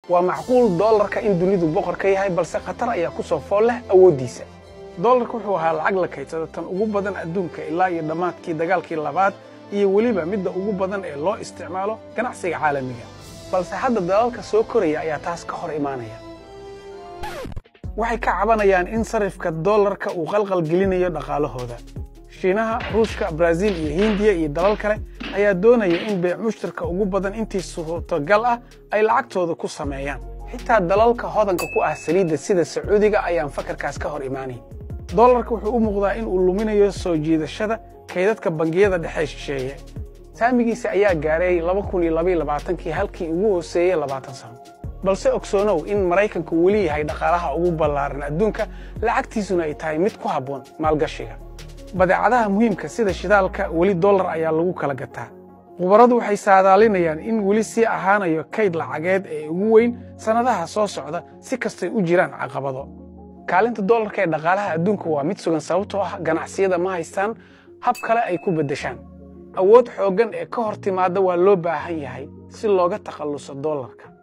waa macquul doolarka in dunidu boqor ka yahay balse khatar ayaa ku soo fool leh awooddiisa doolarka wuxuu ahaa lacag la kaydsada tan ugu badan adduunka ilaa iyo dhammaadkii dagaalkii labaad iyo weliba midda ugu badan ee loo isticmaalo ganacsiga caalamiga balse hadda dalalka soo koraya ayaa taas ka hor imaanaya waxay ka cabanayaan in sarifka doolarka uu qalqal gelinayo dhaqaalahooda shiinaha ruushka baraaziil iyo hindiya iyo dalal kale ayaa doonaya in beec mushtarka ugu badan intii suurtogal ah ay lacagtooda ku sameeyaan xitaa dalalka hodanka ku ah saliidda sida sacuudiga ayaan fakarkaas ka hor imaanayn doolarka wuxuu u muuqdaa in uu luminayo soo jiidashada kaydadka bangiyada dhexe shisheeye saamigiisa ayaa gaaray kii halkii ugu hooseeyey labaatan sano balse ogsoonow in maraykanku weli yahay dhaqaalaha ugu ballaaran adduunka lacagtiisuna ay tahay mid ku habboon maalgashiga badeecadaha muhiimka sida shidaalka weli dollar ayaa lagu kala gataa khubaradu waxay saadaalinayaan in weli sii ahaanayo kayd lacageed ee ugu weyn sannadaha soo socda si kastay u jiraan caqabado kaalinta dollarka ee dhaqaalaha adduunka waa mid sugan sababtoo ah ganacsiyada ma haystaan hab kale ay ku beddeshaan awood xooggan ee ka hor timaadda waa loo baahan yahay si looga takhalluso dollarka